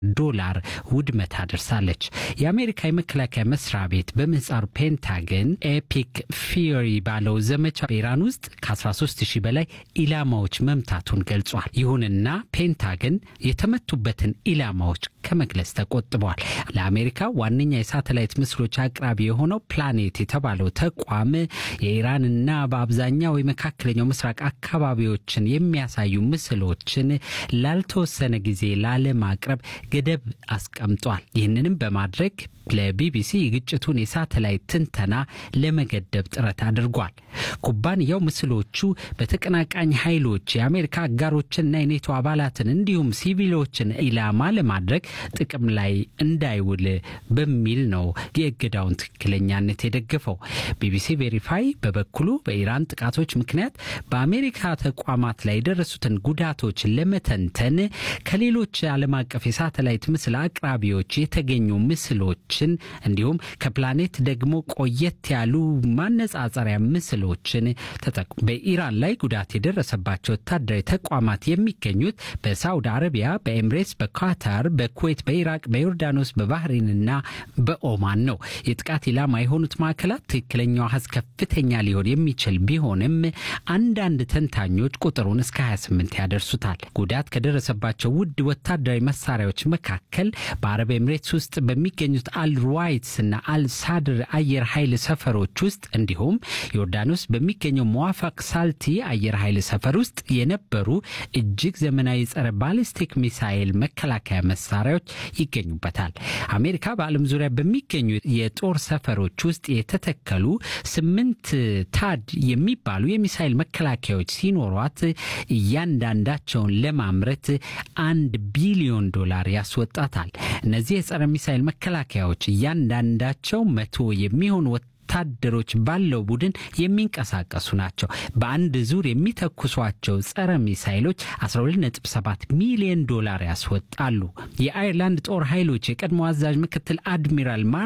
ዶላር ውድመት አድርሳለች። የአሜሪካ የመከላከያ መስሪያ ቤት በምህጻሩ ፔንታገን ኤፒክ ፊዮሪ ባለው ዘመቻ በኢራን ውስጥ ከ13 ሺህ በላይ ኢላማዎች መምታቱን ገልጿል። ይሁንና ፔንታገን የተመቱበትን ኢላማዎች ከመግለጽ ተቆጥበዋል። ለአሜሪካ ዋነኛ የሳተላይት ምስሎች አቅራቢ የሆነው ፕላኔት የተባለው ተቋም የኢራንና በአብዛኛው የመካከለኛው ምስራቅ አካባቢዎችን የሚያሳዩ ምስሎችን ላልተወሰነ ጊዜ ላለማቅረብ ገደብ አስቀምጧል። ይህንንም በማድረግ ለቢቢሲ የግጭቱን የሳተላይት ትንተና ለመገደብ ጥረት አድርጓል። ኩባንያው ምስሎቹ በተቀናቃኝ ኃይሎች የአሜሪካ አጋሮችንና የኔቶ አባላትን እንዲሁም ሲቪሎችን ኢላማ ለማድረግ ጥቅም ላይ እንዳይውል በሚል ነው የእገዳውን ትክክለኛነት የደገፈው። ቢቢሲ ቬሪፋይ በበኩሉ በኢራን ጥቃቶች ምክንያት በአሜሪካ ተቋማት ላይ የደረሱትን ጉዳቶች ለመተንተን ከሌሎች ዓለም አቀፍ የሳተላይት ምስል አቅራቢዎች የተገኙ ምስሎችን እንዲሁም ከፕላኔት ደግሞ ቆየት ያሉ ማነጻጸሪያ ምስሎችን ተጠቅሞ በኢራን ላይ ጉዳት የደረሰባቸው ወታደራዊ ተቋማት የሚገኙት በሳውዲ አረቢያ፣ በኤምሬትስ፣ በካታር፣ በኩዌት፣ በኢራቅ፣ በዮርዳኖስ፣ በባህሬንና በኦማን ነው። የጥቃት ኢላማ የሆኑት ማዕከላት ትክክለኛው አሃዝ ከፍተኛ ሊሆን የሚችል ቢሆንም አንዳንድ ተንታኞች ቁጥሩን እስከ 28 ያደርሱታል። ጉዳት ከደረሰባቸው ውድ ወታደራዊ መሳሪያዎች መካከል በአረብ ኤምሬትስ ውስጥ በሚገኙት አልሩዋይትስ እና አልሳድር አየር ኃይል ሰፈሮች ውስጥ እንዲሁም ዮርዳኖስ በሚገኘው መዋፋቅ ሳልቲ አየር ኃይል ሰፈር ውስጥ የነበሩ እጅግ ዘመናዊ ጸረ ባሊስቲክ ሚሳይል መከላከያ መሳሪያዎች ይገኙበታል። አሜሪካ በዓለም ዙሪያ በሚገኙ የጦር ሰፈሮች ውስጥ የተተከሉ ስምንት ታድ የሚባሉ የሚሳይል መከላከያዎች ሲኖሯት እያንዳንዳቸውን ለማምረት አንድ ቢሊዮን ዶላር ያስወጣታል። እነዚህ የጸረ ሚሳይል መከላከያዎች እያንዳንዳቸው መቶ የሚሆኑ ወታደሮች ባለው ቡድን የሚንቀሳቀሱ ናቸው። በአንድ ዙር የሚተኩሷቸው ጸረ ሚሳይሎች 127 ሚሊዮን ዶላር ያስወጣሉ። የአይርላንድ ጦር ኃይሎች የቀድሞ አዛዥ ምክትል አድሚራል